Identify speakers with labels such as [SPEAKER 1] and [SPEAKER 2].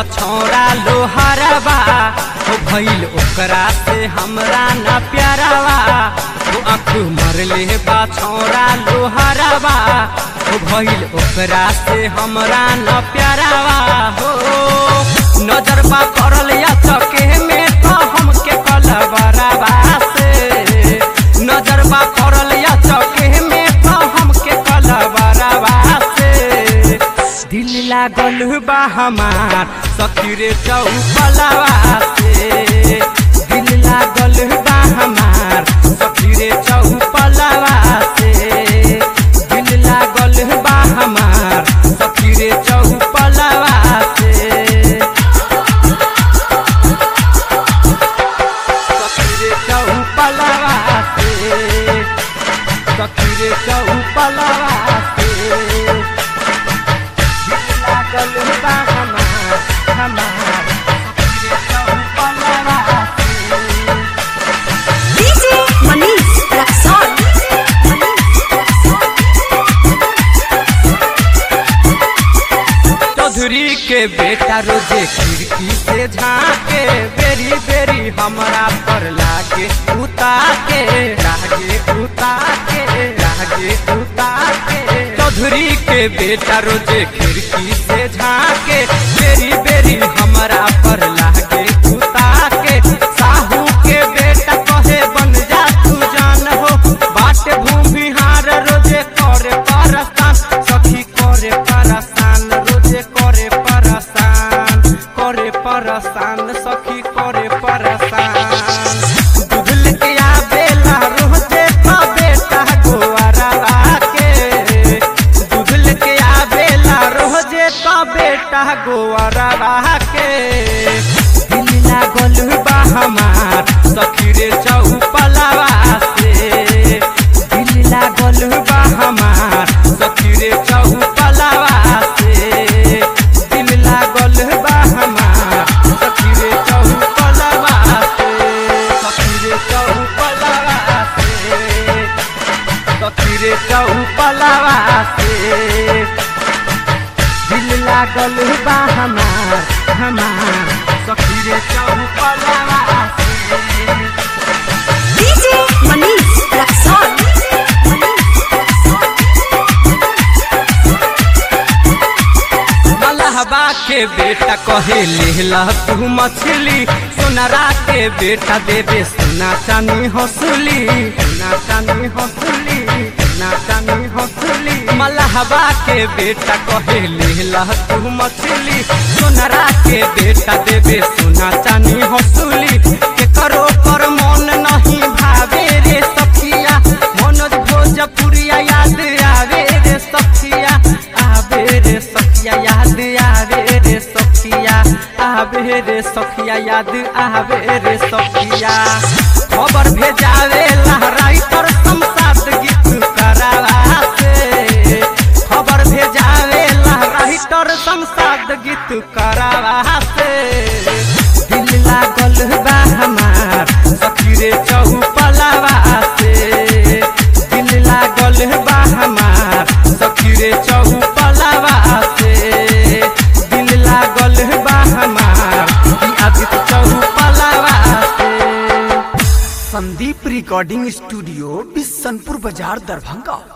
[SPEAKER 1] छौरा लोहरबा हो भइल ओकरा से हमरा न प्यारवा हो आँख मरले बा छौरा लोहरबा हो भइल ओकरा से हमरा न प्यारवा हो नजर बा करल या चके में तो हमके कलबरवा से नजर बा करल या चके में तो हमके कलबरवा से दिल लागल बा हमार सखीरे चौपलवा से दिल लागल बा हमार सखीरे चौपलवा से दिल लागल बा हमार सखीरे चौपलवा से सखीरे चौपलवा से सखीरे चौपलवा से लागल बा हमार हमार सखीरे चौपलवा से
[SPEAKER 2] DJ Manish Raksol.
[SPEAKER 1] चौधरी के बेटा रोजे खिड़की से झाके बेरी बेरी हमरा पर लागे उता के लागे उता के लागे उता के चौधरी के बेटा रोजे खिड़की से झाके बेरी बेरी हमरा पर लागे उता के साहू के बेटा कहे बन जा तू जान हो बाट भूमिहार रोजे करे परस्तान सखी करे परस्तान रोजे करे परस्तान करे परस्तान सखी करे परस्तान दूधल के आवेला रोजे पा बेटा गोवारा के दूधल के आवेला रोजे पा बेटा गोवारा के दिल लागल बा हमार सखी रे चौपलवा से दिल लागल बा हमार सखी रे चौपलवा से दिल लागल बा हमार सखी रे चौपलवा से सखी रे चौपलवा से सखी रे चौपलवा से दिल लागल बा हमार हमार सखी रे चौपलवा से
[SPEAKER 2] DJ Manish Raksol.
[SPEAKER 1] मलहबा के बेटा कहे लेला तू मछली सोनरा के बेटा देवे सोना चानी हंसुली सोना चानी हंसुली सोना चानी हंसुली मलहबा के बेटा कहे लेला तू मछली सोनरा के बेटा देवे सोना चानी हंसुली के करो पर मन नहीं भावे रे सखिया मनोज भोजपुरिया याद आवे रे सखिया आवे रे सखिया याद आवे रे सखिया आवे रे सखिया याद आवे रे सखिया खबर भेजावे लहराई पर संसाद गीत करावा से खबर भेजावे लहराई तर संसाद गीत करावा से दिल लागल बा हमार सखी रे चौपलवा से दिल लागल बा हमार सखी रे चौपलवा से दिल लागल बा हमार ई आदित्य चौपलवा से
[SPEAKER 3] संदीप रिकॉर्डिंग स्टूडियो बिशनपुर बाजार दरभंगा